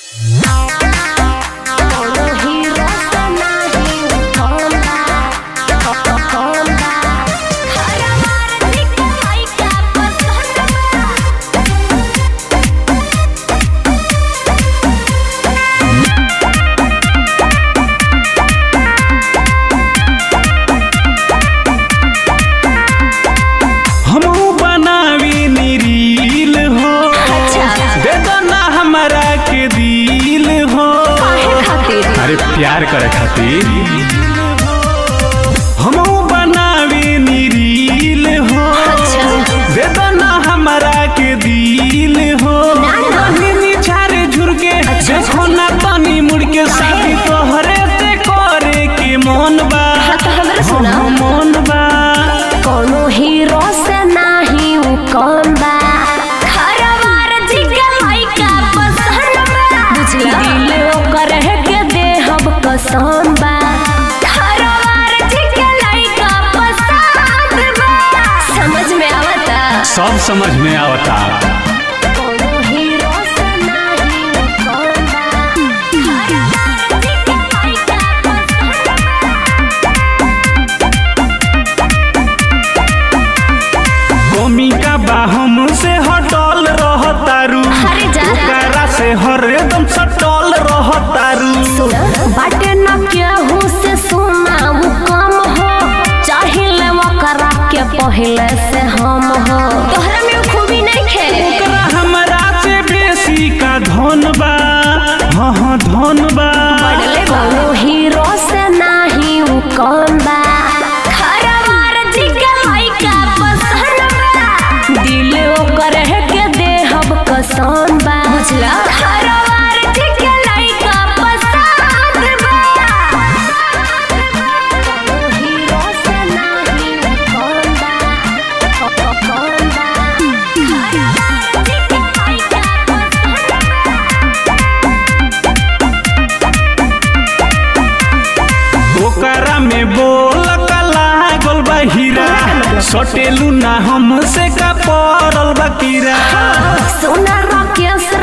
हमहू बनावी नीरील हो दे दो ना हमरा के दिल हो अरे प्यार करे खातिर हमहू बनावी नीरील हो दे दो ना हमरा के दिल हो नी छारे झुरके देखो ना तनी मुड़ के शादी तोहरे से करे के मन बा हाँ, मन बा कोनो हीरो से नाही उ कौन बा खरवार जी के लइका पसंद बा बुझला दिल ओकर है के देहब कसम बा खरवार जी के लइका पसंद बा समझ में आवता सब समझ में आवता कोनो हीरो से नाही उ कौन बा खरवार जी के लइका पसंद बा भूमिका बा हमसे हटल रहतारू अरे जा। ओकरा से हरदम सटल रहतारू बाटे न केहू से सुनाऊ कम हो चाहिले वकरा के पहले से हम हो तोहरा में उ खूबी नहीं खे ओकरा हमरा से बेसी का धन बा हाँ हाँ धन बा कोनो हीरो से नाही उ कम बा खरवार जी के लइका पसंद बा दिल ओकर है के देहब कसम बा बुझला खरवार जी के लइका पसंद बा कोनो हीरो से नाही उ कम बा कौन बा खरवार जी के लइका पसंद बा ओकरा में बोल कला गोल बा हीरा सटेलू ना हमसे का पड़ल बा कीरा सोना राकेश